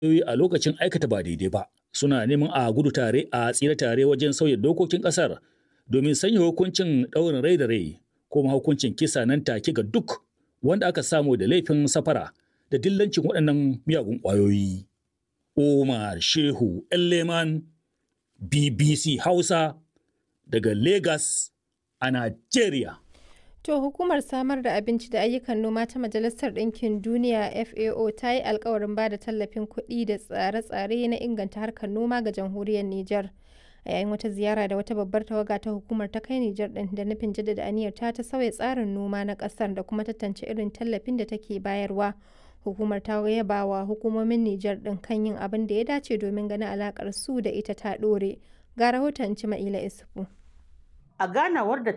a lokacin aikata ba daidai ba suna neman a gudu tare a tsira tare wajen sauya dokokin ƙasar domin sanya hukuncin ɗaurin rai da rai ko hukuncin kisa nan take ga duk wanda aka samu da laifin safara da dillancin waɗannan miyagun ƙwayoyi. Omar Shehu Leman BBC Hausa daga Lagos a Najeriya. To hukumar samar da abinci da ayyukan noma ta Majalisar Ɗinkin Duniya FAO ta yi alkawarin ba da tallafin kuɗi da tsare-tsare na inganta harkar noma ga jamhuriyar Nijar. A yayin wata ziyara da wata babbar tawaga ta hukumar ta kai Nijar ɗin da nufin jaddada aniyar ta ta sauya tsarin noma na ƙasar da kuma tantance irin tallafin da take bayarwa. Hukumar ta yaba wa hukumomin Nijar ɗin kan yin abin da ya dace domin ganin alaƙar su da ita ta ɗore. Ga rahoton Cima'ila Isufu. A ganawar da